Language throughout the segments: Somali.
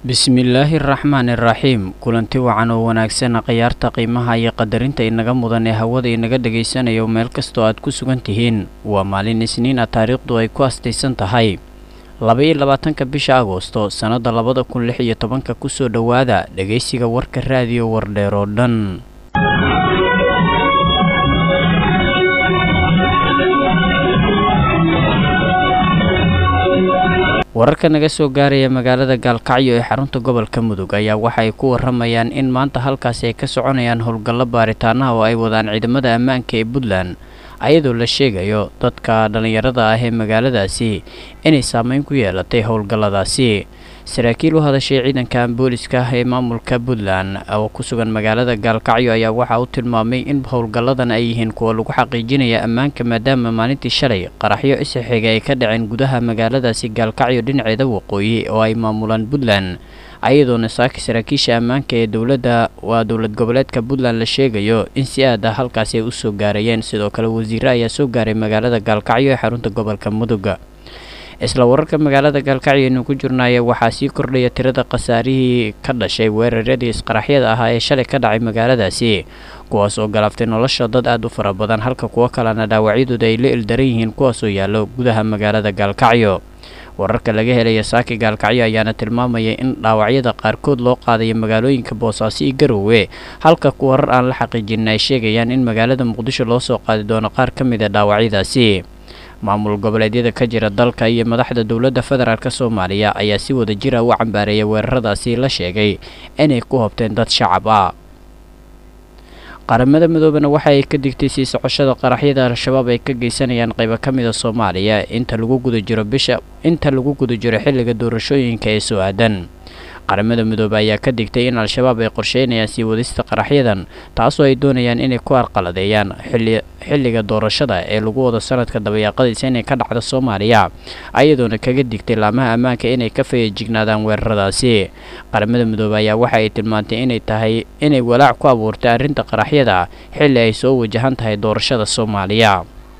bismillaahi araxmaani iraxiim kulanti wacan oo wanaagsan khiyaarta qiimaha iyo qadarinta inaga mudan ee hawada inaga dhagaysanayo meel kastoo aad ku sugan tihiin waa maalin isniin ah taariikhdu ay ku astaysan tahay laba-iyo labaatanka bisha agoosto sannadda labada kun lix iyo tobanka kusoo dhowaada dhegaysiga warka raadiyo wardheer oo dhan wararka naga soo gaaraya magaalada gaalkacyo ee xarunta gobolka mudug ayaa waxa ay ku waramayaan in maanta halkaasi ay ka soconayaan howlgallo baaritaanaha oo ay wadaan ciidamada ammaanka ee puntland ayadoo la sheegayo dadka dhallinyarada ah ee magaaladaasi inay saameyn ku yeelatay howlgalladaasi saraakiil u hadashay ciidanka booliska ah ee maamulka puntland oo ku sugan magaalada gaalkacyo ayaa waxaa u tilmaamay in howlgalladan ay yihiin kuwa lagu xaqiijinaya ammaanka maadaama maalintii shalay qaraxyo isaxiga ay ka dhaceen gudaha magaaladaasi gaalkacyo dhinaceeda waqooyi oo ay maamulaan puntland ayadoona saaki saraakiisha ammaanka ee dowladda waa dowlad goboleedka puntland la sheegayo in si aad ah halkaasi ay usoo gaarayeen sidoo kale wasiire ayaa soo gaaray magaalada gaalkacyo ee xarunta gobolka mudug isla wararka magaalada gaalkacyo aynu ku jirnaaye waxaa sii kordhaya tirada khasaarihii ka dhashay weeraradii isqaraxyada ahaa ee shalay ka dhacay magaaladaasi kuwaas oo galaaftay nolosha dad aada u fara badan halka kuwo kalena dhaawacyadooda ay la ildaran yihiin kuwaasoo yaallo gudaha magaalada gaalkacyo wararka laga helaya saaki gaalkacyo ayaana tilmaamaya in dhaawacyada qaarkood loo qaadayo magaalooyinka boosaaso iyo garowe halka ku warar aan la xaqiijinin ay sheegayaan in magaalada muqdisho loo soo qaadi doono qaar ka mid a dhaawacyadaasi maamul goboleedyada ka jira dalka iyo madaxda dowladda federaalk soomaaliya ayaa si wada jira u cambaareeyay weeraradaasi la sheegay inay ku hobteen dad shacab ah qaramada midoobena waxa ay ka digtay sii socoshada qaraxyada al-shabaab ay ka geysanayaan qaybo ka mida soomaaliya inta lagu guda jiro bisha inta lagu guda jiro xilliga doorashooyinka ee soo aadan qaramada midoobe ayaa ka digtay in al-shabaab ay qorsheynayaan sii wadista qaraxyadan taasoo ay doonayaan inay ku arqaladeeyaan xilliga doorashada ee lagu wado sanadka dabayaaqadiisa inay ka dhacdo soomaaliya ayadoona kaga digtay laamaha ammaanka inay ka fayajignaadaan weeraradaasi qaramada midoobe ayaa waxa ay tilmaantay inay tahay inay walaac ku abuurtay arrinta qaraxyada xilli ay soo wajahan tahay doorashada soomaaliya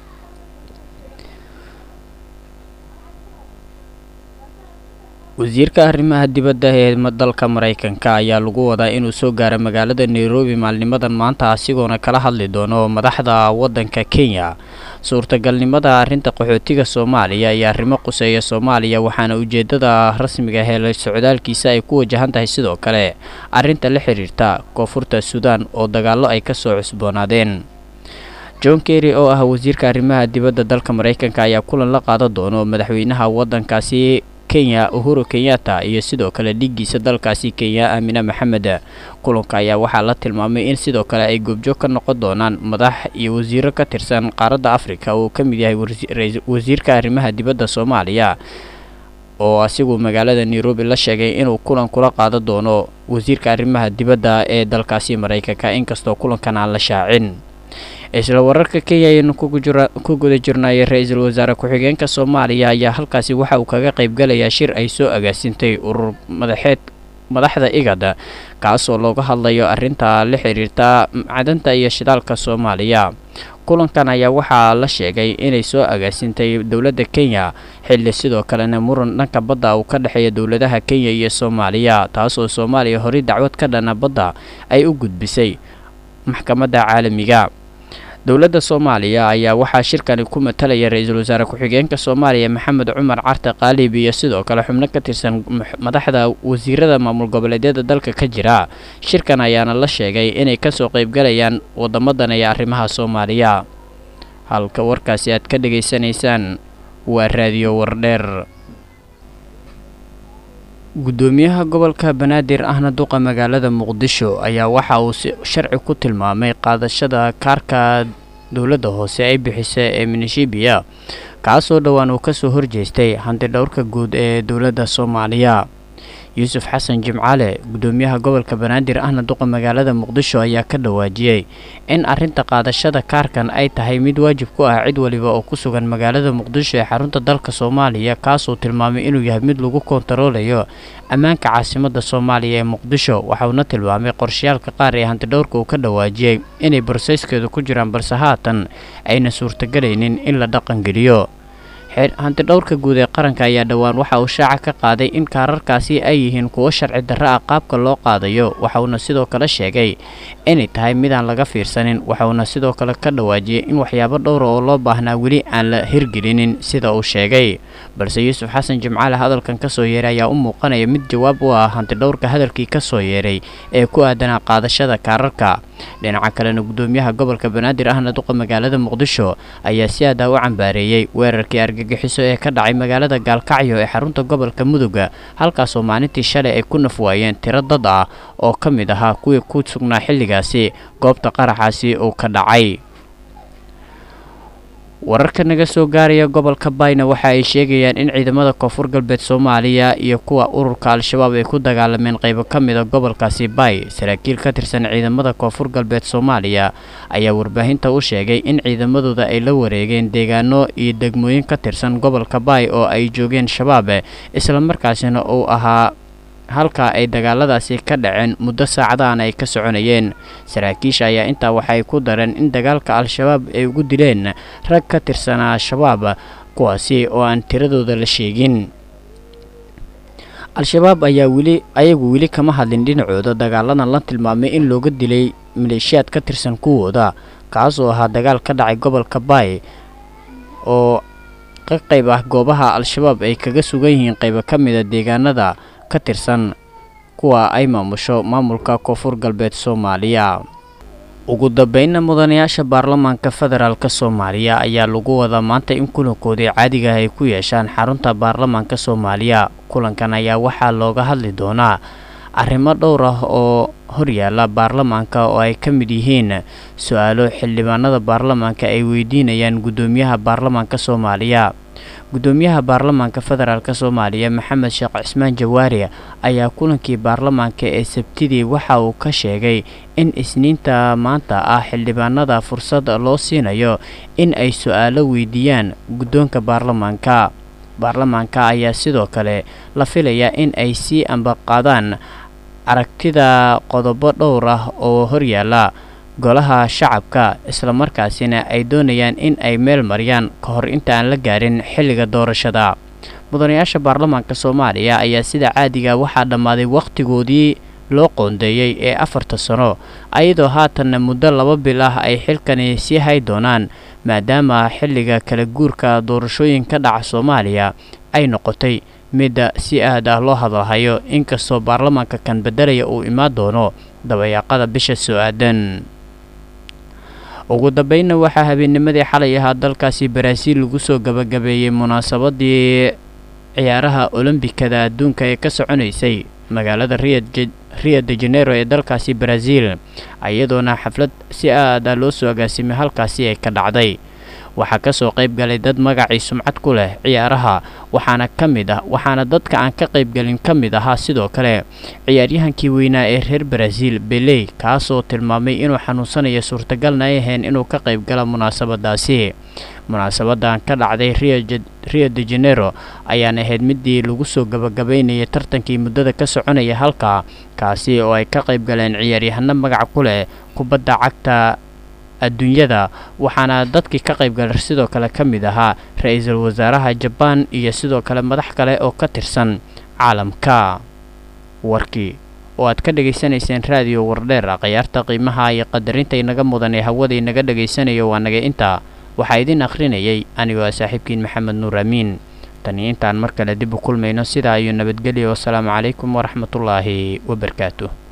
wasiirka arrimaha dibadda ee dalka maraykanka ayaa lagu wadaa inuu soo gaaro magaalada nairobi maalnimadan maanta asigoona kala hadli doono madaxda waddanka kenya suurtagalnimada arrinta qaxootiga soomaaliya iyo arrimo quseeya soomaaliya waxaana ujeedada rasmiga helay socdaalkiisa ay ku wajahan tahay sidoo kale arrinta la xiriirta koonfurta suudaan oo dagaallo ay ka soo cusboonaadeen john kerry oo ah wasiirka arrimaha dibadda dalka maraykanka ayaa kulan la qaadan doono madaxweynaha waddankaasi kenya uhuru kenyatta iyo sidoo kale dhigiisa dalkaasi kenya aamina maxamed kulanka ayaa waxaa la tilmaamay in sidoo kale ay goobjoog ka noqon doonaan madax iyo wasiiro ka tirsan qaaradda afrika uu ka mid yahay wasiirka arrimaha dibadda soomaaliya oo asigu magaalada nairobi la sheegay inuu kulan kula qaadan doono wasiirka arrimaha dibadda ee dalkaasi maraykanka inkastoo kulankan aan la shaacin isla wararka kenya ayaynu ku guda jirnay ra-iisul wasaare ku-xigeenka soomaaliya ayaa halkaasi waxa uu kaga qaybgalayaa shir ay soo agaasintay urur madaxeed madaxda igada kaasoo looga hadlayo arrinta la xiriirta macdanta iyo shidaalka soomaaliya kulankan ayaa waxaa la sheegay inay soo agaasintay dowladda kenya xilli sidoo kalena muran dhanka badda uu ka dhexeeya dowladaha kenya iyo soomaaliya taasoo soomaaliya horey dacwad ka dhana badda ay u gudbisay maxkamadda caalamiga dowladda soomaaliya ayaa waxaa shirkani ku matalaya ra-iisul wasaare ku-xigeenka soomaaliya maxamed cumar carte qaalib iyo sidoo kale xubno ka tirsan madaxda wasiirada maamul goboleedyada dalka ka jira shirkan ayaana la sheegay inay kasoo qaybgalayaan wadamadan ee arrimaha soomaaliya halka warkaasi aad ka dhegaysanaysaan waa raadiyo wardheer gudoomiyaha gobolka banaadir ahna duqa magaalada muqdisho ayaa waxa uu sharci ku tilmaamay qaadashada kaarka dowladda hoose ay bixisa ee minishibiya kaasoo dhowaan uu kasoo horjeestay hantidhowrka guud ee dowladda soomaaliya yuusuf xasan jimcaale gudoomiyaha gobolka banaadir ahna duqa magaalada muqdisho ayaa ka dhawaajiyey in arrinta qaadashada kaarkan ay tahay mid waajib ku ah cid waliba oo ku sugan magaalada muqdisho ee xarunta dalka soomaaliya kaasuu tilmaamay inuu yahay mid lagu kontaroolayo ammaanka caasimadda soomaaliya ee muqdisho waxauna tilmaamay qorshayaalka qaar ee hantidhowrka uu ka dhawaajiyey inay barsayskeedu ku jiraan balse haatan ayna suurtagelaynin in la dhaqangeliyo hantidhowrka guud ee qaranka ayaa dhowaan waxa uu shaaca ka qaaday in kaararkaasi ay yihiin kuwo sharci darro ah qaabka loo qaadayo waxauna sidoo kale sheegay inay tahay midaan laga fiirsanin waxauna sidoo kale ka dhawaajiyey in waxyaabo dhowra oo loo baahnaa weli aan la hirgelinin sida uu sheegay balse yuusuf xasan jimcaale hadalkan kasoo yeeray ayaa u muuqanaya mid jawaab u ah hantidhowrka hadalkii kasoo yeeray ee ku aadanaa qaadashada kaararka dhinaca kalena gudoomiyaha gobolka banaadir ahna duqa magaalada muqdisho ayaa si aadaa u cambaareeyey weerarkii argagixiso ee ka dhacay magaalada gaalkacyo ee xarunta gobolka muduga halkaasoo maalintii shalay ay ku naf waayeen tiro dad ah oo ka mid ahaa kuwii ku sugnaa xilligaasi goobta qaraxaasi uu ka dhacay wararka naga soo gaaraya gobolka bayna waxa ay sheegayaan in ciidamada koonfur galbeed soomaaliya iyo kuwa ururka al-shabaab ay ku dagaalameen qaybo ka mida gobolkaasi bay saraakiil ka tirsan ciidamada koonfur galbeed soomaaliya ayaa warbaahinta u sheegay in ciidamadooda ay la wareegeen deegaano iyo degmooyin ka tirsan gobolka bay oo ay joogeen shabaab islamarkaasina uu ahaa halka ay dagaaladaasi ka dhaceen muddo saacadahan ay ka soconayeen saraakiisha ayaa intaa waxay ku dareen in dagaalka al-shabaab ay ugu dileen rag ka tirsanaa al-shabaab kuwaasi oo aan tiradooda la sheegin al-shabaab ayaa weli ayagu weli kama hadlin dhinacooda dagaaladan la tilmaamay in looga dilay maleeshiyaad ka tirsan kuwooda kaas oo ahaa dagaal ka dhacay gobolka baay oo ka qayb ah goobaha al-shabaab ay kaga sugan yihiin qaybo ka mida deegaanada ka tirsan kuwa ay maamusho maamulka koonfur galbeed soomaaliya ugu dambeynna mudanayaasha baarlamaanka federaalk soomaaliya ayaa lagu wadaa maanta in kulankoodii caadiga ay ku yeeshaan xarunta baarlamaanka soomaaliya kulankan ayaa waxaa looga hadli doonaa arrimo dhowr ah oo horyaala baarlamaanka oo ay ka mid yihiin su-aalo xildhibaanada baarlamaanka ay weydiinayaan guddoomiyaha baarlamaanka soomaaliya guddoomiyaha baarlamaanka federaalk soomaaliya maxamed sheekh cismaan jawaari ayaa kulankii baarlamaanka ee sabtidii waxa uu ka sheegay in isniinta maanta ah xildhibaanada fursad loo siinayo in ay su-aalo weydiiyaan guddoonka baarlamaanka baarlamaanka ayaa sidoo kale la filayaa in ay sii ambaqaadaan aragtida qodobo dhowr ah oo horyaala golaha shacabka islamarkaasina ay doonayaan in ay meel mariyaan ka hor inta aan la gaarin xilliga doorashada mudanayaasha baarlamaanka soomaaliya ayaa sida caadiga waxaa dhammaaday wakhtigoodii loo qoondeeyey ee afarta sano ayadoo haatanna muddo laba bil ah ay xilkani sii hay doonaan maadaama xilliga kala guurka doorashooyin ka dhaca soomaaliya ay noqotay midda si aad ah loo hadalhayo inkastoo baarlamaanka kan beddelaya uu imaan doono dabayaaqada bisha soo-aadan ugu dambeynna waxaa habeennimadii xalay ahaa dalkaasi baraaziil lagu soo gabagabeeyey munaasabadii ciyaaraha olombikada adduunka ee ka soconaysay magaalada rio de janeiro ee dalkaasi baraaziil iyadoona xaflad si aada loo soo agaasimay halkaasi ay ka dhacday waxaa kasoo qayb galay dad magacii sumcad ku leh ciyaaraha waxaana ka mid ah waxaana dadka aan ka qaybgalin ka mid ahaa sidoo kale ciyaaryahankii weynaa ee reer baraaziil beley kaasoo tilmaamay inuu xanuunsanayo suurtagalna ay ahayn inuu ka qayb gala munaasabadaasi munaasabadan ka dhacday rio de janeiro ayaan ahayd midii lagu soo gabagabaynayay tartankii muddada ka soconaya halka kaasi oo ay ka qayb galeen ciyaaryahano magac ku leh kubadda cagta adduunyada waxaana dadkii ka qaybgalay sidoo kale ka mid ahaa ra-iisul wasaaraha jabaan iyo sidoo kale madax kale oo ka tirsan caalamka warkii oo aad ka dhegaysanayseen raadiyo wardheer khiyaarta qiimaha iyo qadarinta inaga mudan ee hawada inaga dhegaysanayo waa naga intaa waxaa idin akhrinayay anigoo ah saaxiibkiin maxamed nuur amiin tani intaan mar kale dib u kulmayno sidaa iyo nabadgelya wasalaamu calaykum waraxmatullaahi wabarakaatu